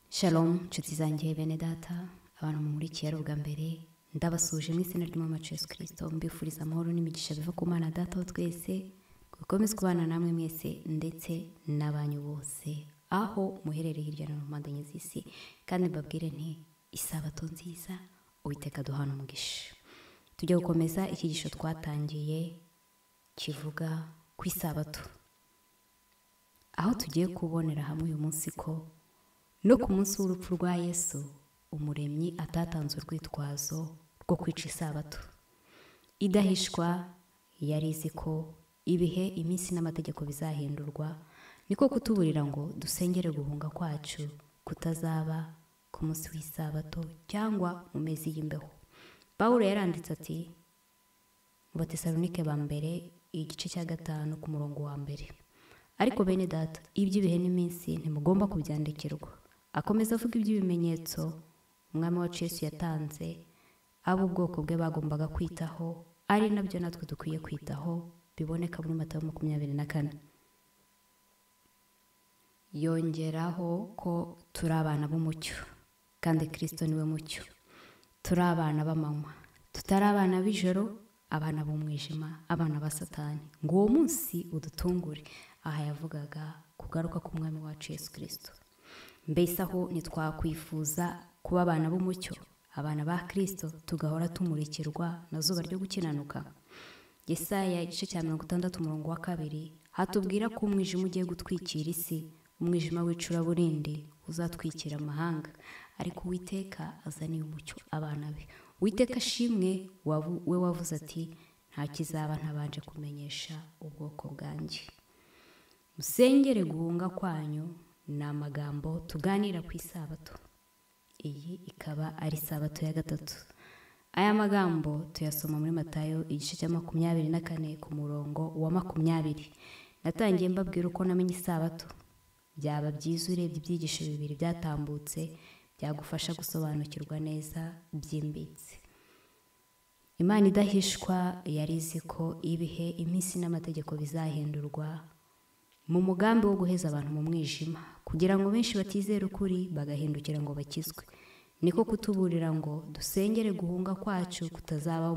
shalom nshuti zanjye bene data abantu mumurikiye ari ubwa mbere ndabasuje mu izina ry'umwamacu yesu kirisito mbifuriza amahoro n'imigisha biva ku mwana data wa twese gukomeze kubana namwe mwese ndetse n'abanyu bose aho muherereye hirya no hino mu mpande z'isi kandi mbabwire nti isabato nziza uwiteka duhana umugisha tujya gukomeza icyigisho twatangiye kivuga ku isabato aho tugiye kubonera hamwe uyu munsi ko no ku munsi w'urupfu rwa yesu umuremyi atatanze urwitwazo rwo kwica isabato idahishwa yari izi ko ibihe iminsi n'amategeko bizahindurwa niko kutuburira ngo dusengere guhunga kwacu kutazaba ku munsi w'isabato cyangwa mu mezi y'imbeho paul yaranditse ati mu batesalonike ba mbere igice cya gatanu ku murongo wa mbere ariko bene data iby'ibihe n'iminsi ntimugomba kubyandikirwa akomeza avuga iby'ibimenyetso umwami wacu Yesu yatanze abo ubwoko bwe bagombaga kwitaho ari nabyo natwe dukwiye kwitaho biboneka muri matayo makumyabiri na kane yongeraho ko turi abana b'umucyo kandi kirisito niwe mucyo turi abana b'amanywa tutari abana b'ijoro abana b'umwijima abana ba satani ngo uwo munsi udutungure aha yavugaga kugaruka k'umwami wacu Yesu kirisito mbese aho ntitwakwifuza kuba abana b'umucyo abana ba kirisito tugahora tumurikirwa na zuba ryo gukinanuka Yesaya igice cya mirongo itandatu umurongo wa kabiri hatubwira ko umwijima ugiye gutwikira isi umwijima w'icuraburindi uzatwikira amahanga ariko uwiteka azaniye umucyo abana be uwiteka ashimwe we wavuze ati nta kizaba ntabanje kumenyesha ubwoko bwanjye musengere guhunga kwanyu ni amagambo tuganira ku isabato iyi ikaba ari isabato ya gatatu aya magambo tuyasoma muri matayo igice cya makumyabiri na kane ku murongo wa makumyabiri natangiye mbabwira uko namenye isabato byaba byiza urebye ibyigisho bibiri byatambutse byagufasha gusobanukirwa neza byimbitse imana idahishwa yari izi ko ibihe iminsi n'amategeko bizahindurwa mu mugambi wo guheza abantu mu mwijima kugira ngo benshi batizere ukuri bagahindukira ngo bakizwe niko kutuburira ngo dusengere guhunga kwacu kutazaba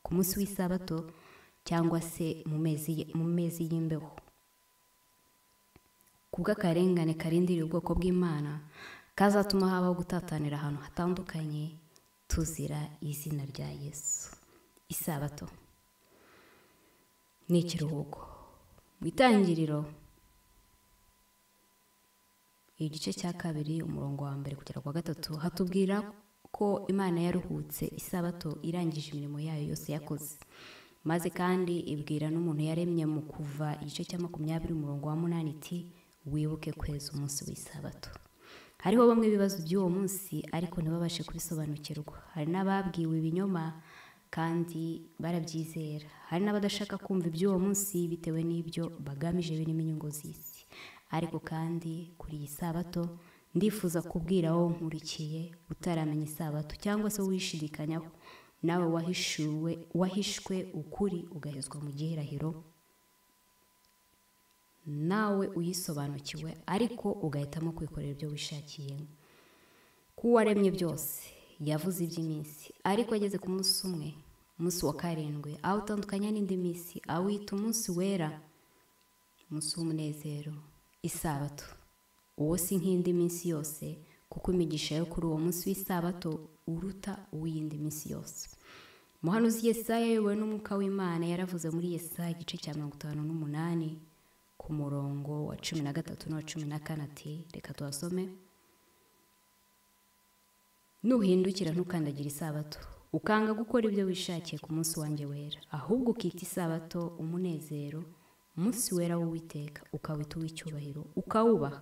ku munsi w'isabato cyangwa se mu mezi y'imbeho kubw'akarengane karindiriye ubwoko bw'imana kazatuma habaho gutatanira ahantu hatandukanye tuzira izina rya yesu isabato ni ikiruhuko mu itangiriro igice cya kabiri umurongo wa mbere kugera ku wa gatatu hatubwira ko imana yaruhutse isabato irangije imirimo yayo yose yakoze maze kandi ibwira n'umuntu yaremye mu kuva igice cya makumyabiri umurongo wa munani iti wibuke kweza umunsi w'isabato hariho bamwe ibibazo by'uwo munsi ariko ntibabashe kubisobanukirwa hari n'ababwiwe ibinyoma kandi barabyizera hari n'abadashaka kumva iby'uwo munsi bitewe n'ibyo bagamije birimo inyungu z'isi ariko kandi kuri iyi sabato ndifuza kubwira wowe nkurikiye utaramenya isabato cyangwa se wishidikanyaho nawe wahishuwe wahishwe ukuri ugahezwa mu gihirahiro nawe uyisobanukiwe ariko ugahitamo kwikorera ibyo wishakiye k'uwaremye byose yavuze iby'iminsi ariko ageze ku munsi umwe umunsi wa karindwi aho utandukanya n'indi minsi awita umunsi wera umunsi w'umunezero isabato uwo si nk'indi minsi yose kuko imigisha yo kuri uwo munsi w'isabato uruta uw'iyindi minsi yose umuhanuzi Yesaya ayobowe n'umwuka w'imana yaravuze muri Yesaya igice cya mirongo itanu n'umunani ku murongo wa cumi na gatatu n'uwa cumi na kane ati reka tuhasome nuhindukira ntukandagire isabato ukanga gukora ibyo wishakiye ku munsi wanjye wera ahubwo ukita isabato umunezero umunsi wera w'uwiteka ukawita uw'icyubahiro ukawubaha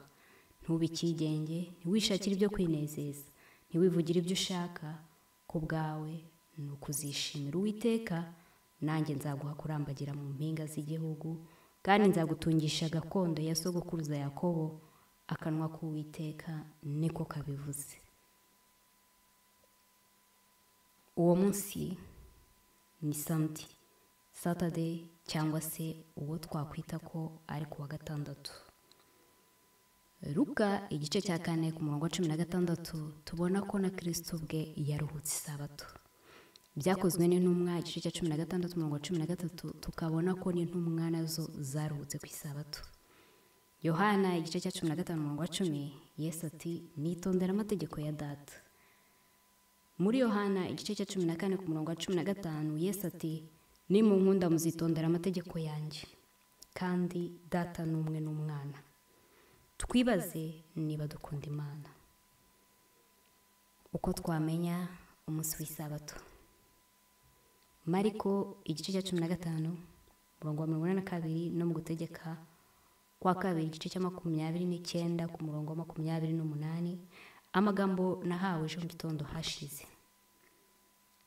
ntube ikigenge ntiwishakire ibyo kwinezeza ntiwivugire ibyo ushaka ku bwawe ni ukuzishimira uwiteka nanjye nzaguha kurambagira mu mpinga z'igihugu kandi nzagutungisha gakondo ya sogokuruza yakobo akanwa k'uwiteka niko kabivuze uwo munsi ni sandi satade cyangwa se uwo twakwita ko ari ku wa gatandatu ruka igice cya kane ku murongo wa cumi na gatandatu tubona ko na kirisito ubwe yaruhutse isabato byakozwe n'intumwa igice cya cumi na gatandatu umurongo wa cumi na gatatu tukabona ko n'intumwa nazo zaruhutse ku isabato yohana igice cya cumi na gatanu umurongo wa cumi yesu ati nitondera amategeko ya data muri yohana igice cya cumi na kane ku murongo wa cumi na gatanu yesu ati ni mu nkunda muzitondera amategeko yanjye kandi data ni umwe n'umwana twibaze niba dukunda imana uko twamenya umunsi w'isabato mariko igice cya cumi na gatanu umurongo wa mirongo ine na kabiri no mu gutegeka kwa kabiri igice cya makumyabiri n'icyenda ku murongo wa makumyabiri n'umunani amagambo nahawe ejo mu gitondo hashize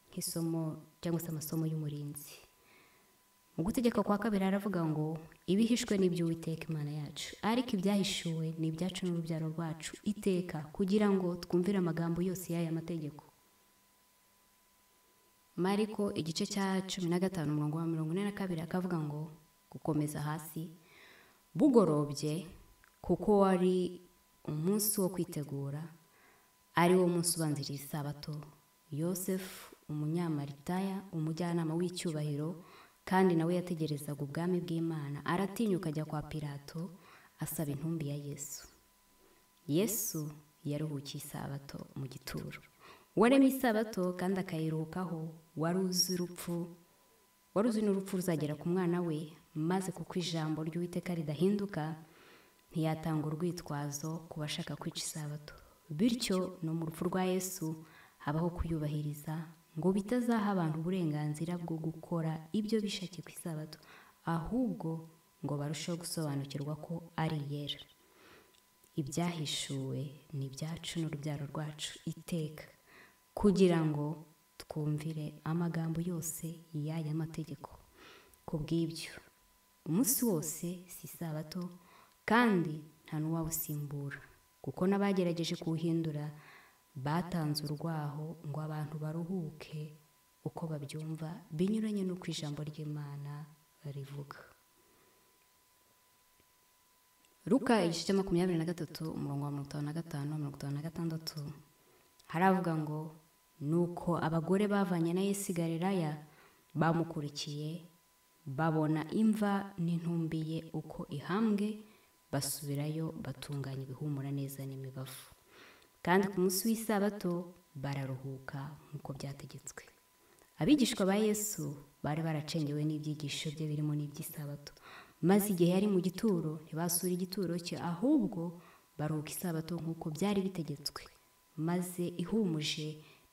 nk'isomo cyangwa se amasomo y'umurinzi mu gutegeka kwa kabiri haravuga ngo ibihishwe n'iby'uwiteka imana yacu ariko ibyahishuwe ni ibyacu n'urubyaro rwacu iteka kugira ngo twumvire amagambo yose y'aya mategeko mariko igice cya cumi na gatanu umurongo wa mirongo ine na kabiri akavuga ngo gukomeza hasi bugorobye kuko wari umunsi wo kwitegura ari wo munsi ubanziriza isabato yosefu umunyamaritaya umujyanama w'icyubahiro kandi nawe yategerezaga ubwami bw'imana aratinyuka ajya kwa pirato asaba intumbi ya yesu yesu yaruhukiye isabato mu gituro warema isabato kandi akayiruhukaho wari uzi urupfu wari uzi n'urupfu ruzagera ku mwana we maze kuko ijambo ry'uwiteka ridahinduka ntiyatanga urwitwazo ku bashaka kwica isabato bityo no mu rupfu rwa yesu habaho kuyubahiriza ngo bitazaha abantu uburenganzira bwo gukora ibyo bishakiye ku isabato ahubwo ngo barusheho gusobanukirwa ko ari iyera ibyahishuwe ni ibyacu n'urubyaro rwacu iteka kugira ngo twumvire amagambo yose y'aya mategeko ku bw'ibyo umunsi wose si isabato kandi nta n'uwawusimbura kuko n'abagerageje kuwuhindura batanze urwaho ngo abantu baruhuke uko babyumva binyuranye n'uko ijambo ry'imana rivuga ruka igice cya makumyabiri na gatatu umurongo wa mirongo itanu na gatanu mirongo itanu na gatandatu haravuga ngo nuko abagore bavanye na yesigareraya bamukurikiye babona imva n'intumbi ye uko ihambwe basubirayo batunganya ibihumura neza n'imibavu kandi ku munsi w'isabato bararuhuka nk'uko byategetswe abigishwa ba yesu bari baracengewe n'ibyigisho bye birimo n'iby'isabato maze igihe yari mu gituro ntibasure igituro cye ahubwo baruhuka isabato nk'uko byari bitegetswe maze ihumuje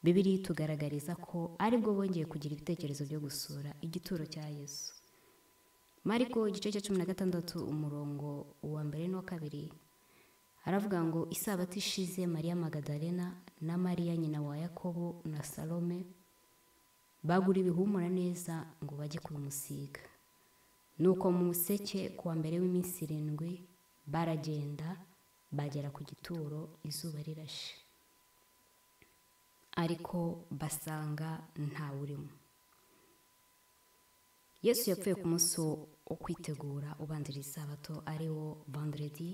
bibiriya itugaragariza ko aribwo bongeye kugira ibitekerezo byo gusura igituro cya yesu mariko igice cya cumi na gatandatu umurongo wa mbere n'uwa kabiri haravuga ngo isabato ishize mariya magadalena na mariya nyina wa yakobo na salome bagura ibihumura neza ngo bajye kubimusiga nuko mu museke kuwa mbere w'iminsi irindwi baragenda bagera ku gituro izuba rirashe ariko basanga ntawurimo yesu yapfuye ku munsi wo kwitegura ubanziriza isabato ari wo vanderedi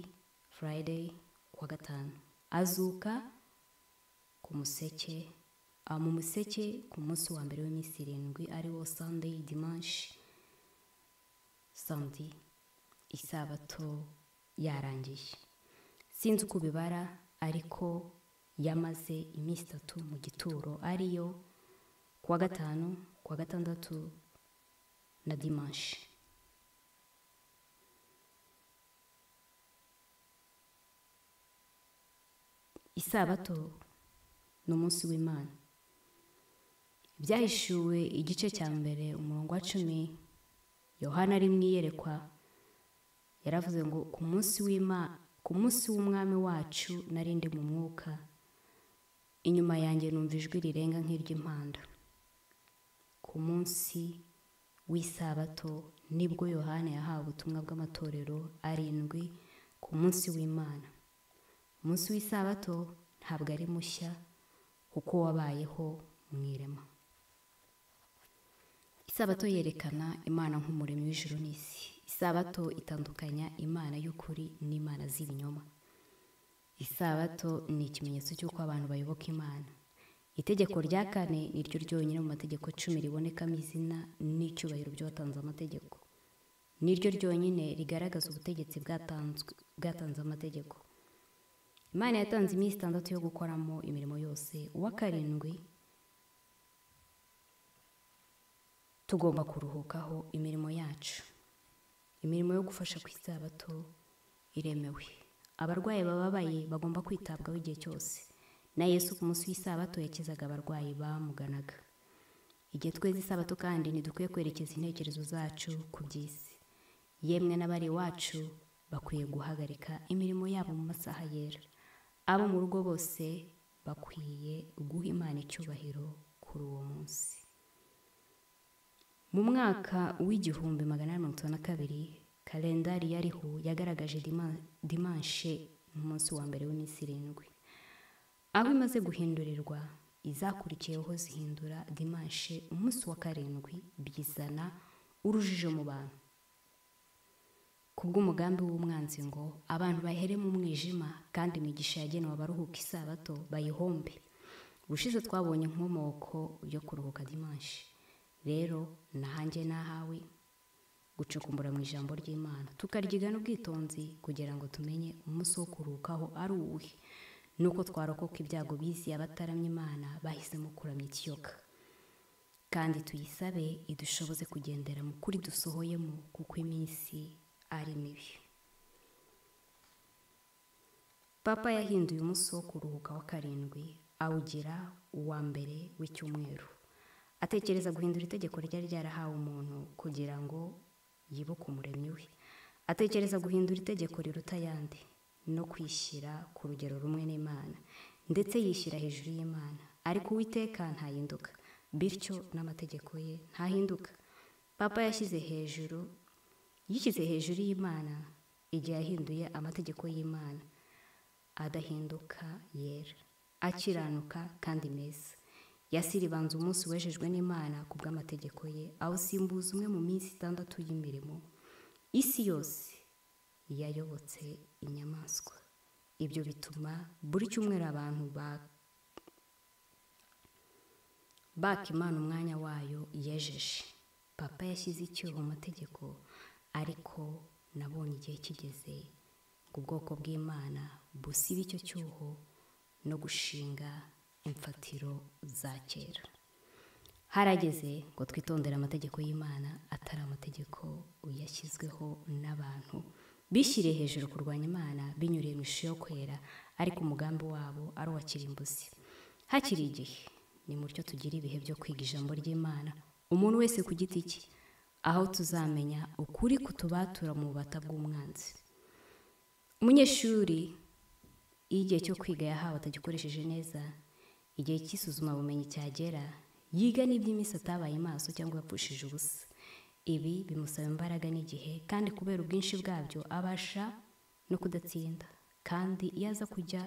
furayideyi kuwa gatanu azuka ku museke mu museke ku munsi wa mbere w'iminsi irindwi ari wo sandeyi dimanshi sandi isabato yarangiye sinzi uko ubibara ariko yamaze iminsi itatu mu gituro ariyo kuwa gatanu kuwa gatandatu na dimanshi isabato ni umunsi w'imana byahishuwe igice cya mbere umurongo wa cumi yohana ari mu iyerekwa yaravuze ngo ku munsi ku munsi w'umwami wacu narindi mu mwuka inyuma yanjye numva ijwi rirenga nk'iry'impanda ku munsi w'isabato nibwo yohana yahawe ubutumwa bw'amatorero arindwi ku munsi w'imana umunsi w'isabato ntabwo ari mushya kuko wabayeho mu irema isabato yerekana imana nk'umuremyi w'ijuru n'isi isabato itandukanya imana y'ukuri n'imana z'ibinyoma isabato ni ikimenyetso cy'uko abantu bayoboka imana itegeko rya kane ni ryo ryonyine mu mategeko cumi ribonekamo izina n'icyubahiro by'abatanze amategeko ni ryo ryonyine rigaragaza ubutegetsi bwatanze amategeko imana yatanze iminsi itandatu yo gukoramo imirimo yose uwa karindwi tugomba kuruhukaho imirimo yacu imirimo yo gufasha ku isabato iremewe abarwayi bababaye bagomba kwitabwaho igihe cyose na yesu ku munsi w'isabato yakizaga abarwayi bamuganaga igihe tweza isabato kandi ntidukwiye kwerekeza intekerezo zacu ku by'isi yemwe n'abari iwacu bakwiye guhagarika imirimo yabo mu masaha yera abo mu rugo bose bakwiye guha imana icyubahiro kuri uwo munsi mu mwaka w'igihumbi magana inani mirongo itanu na kabiri kalendari yariho yagaragaje dimanshe nk'umunsi wa mbere w'iminsi irindwi aho imaze guhindurirwa izakurikiyeho zihindura dimanshe umunsi wa karindwi bizana urujijo mu bantu bw'umugambi w'umwanzi ngo abantu bahere mu mwijima kandi imigisha yagenewe abaruhuka isabato bayihombe ubushize twabonye inkomoko yo kuruhuka dimanshi rero nahange nahawe gucukumbura mu ijambo ry'imana tukaryiga n'ubwitonzi kugira ngo tumenye umunsi wo kuruhukaho ari uwuhe nuko twarokoka ibyago biziye abataramye imana bahisemo kuramya ikiyoka kandi tuyisabe idushoboze kugendera mu kuri dusohoyemo kuko iminsi ari mibi papa yahinduye umunsi wo kuruhuka wa karindwi awugira uwa mbere w'icyumweru atekereza guhindura itegeko ryari ryarahawe umuntu kugira ngo yibuke umuremyi we atekereza guhindura itegeko riruta ayandi no kwishyira ku rugero rumwe n'imana ndetse yishyira hejuru y'imana ariko uwiteka ntahinduka bityo n'amategeko ye ntahinduka papa yashyize hejuru yishyize hejuru y'imana igihe yahinduye amategeko y'imana adahinduka yera akiranuka kandi meza yasiribanza umunsi wejejwe n'imana ku bw'amategeko ye awusimbuza umwe mu minsi itandatu y'imirimo isi yose yayobotse inyamaswa ibyo bituma buri cyumweru abantu baka imana umwanya wayo yejeje papa yashyize icyuho amategeko ariko nabonye igihe kigeze ngo ubwoko bw'imana busibe icyo cyuho no gushinga imfatiro za kera harageze ngo twitondere amategeko y'imana atari amategeko yashyizweho n'abantu bishyiriye hejuru kurwanya imana binyuriye mu ishusho yo kwera ariko umugambi wabo ari uwa kirimbuzi hakiri igihe ni mutyo tugira ibihe byo kwiga ijambo ry'imana umuntu wese ku giti cye aho tuzamenya ukuri kutubatura mu bubata bw'umwanzi umunyeshuri iyo igihe cyo kwiga yahawe atagikoresheje neza igihe cy'isuzumabumenyi cyagera yiga n'iby'iminsi atabaye maso cyangwa yapfushije ubusa ibi bimusaba imbaraga n'igihe kandi kubera ubwinshi bwabyo abasha no kudatsinda kandi iyo aza kujya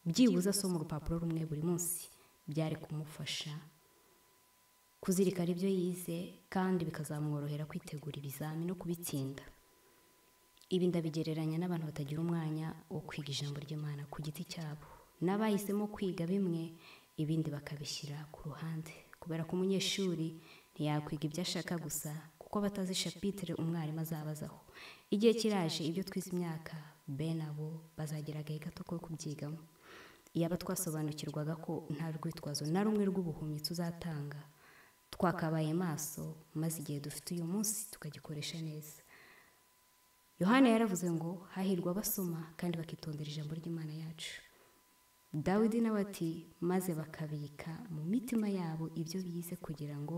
byibuze asoma urupapuro rumwe buri munsi byari kumufasha kuzirikana ibyo yize kandi bikazamworohera kwitegura ibizami no kubitsinda ibi ndabigereranya n'abantu batagira umwanya wo kwiga ijambo ry'imana ku giti cyabo n'abahisemo kwiga bimwe ibindi bakabishyira ku ruhande kubera ko umunyeshuri ntiyakwiga ibyo ashaka gusa kuko batazi shapitire umwarimu azabazaho igihe kiraje ibyo twize imyaka bene abo bazagira agahe gato ko kubyigamo iyaba twasobanukirwaga ko nta rwitwazo na rumwe rw'ubuhumyi tuzatanga twakabaye maso maze igihe dufite uyu munsi tukagikoresha neza yohana yaravuze ngo hahirwa abasoma kandi bakitondera ijambo ry'imana yacu dawidi nawe ati maze bakabika mu mitima yabo ibyo bize kugira ngo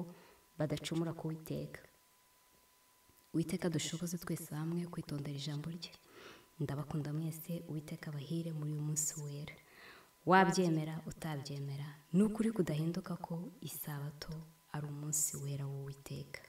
badacumura kuwiteka witeka dushoboze twese hamwe kwitondera ijambo rye ndabakunda mwese uwiteka bahire muri uyu munsi wera wabyemera utabyemera ni ukuri kudahinduka ko isabato ari umunsi wera w'uwiteka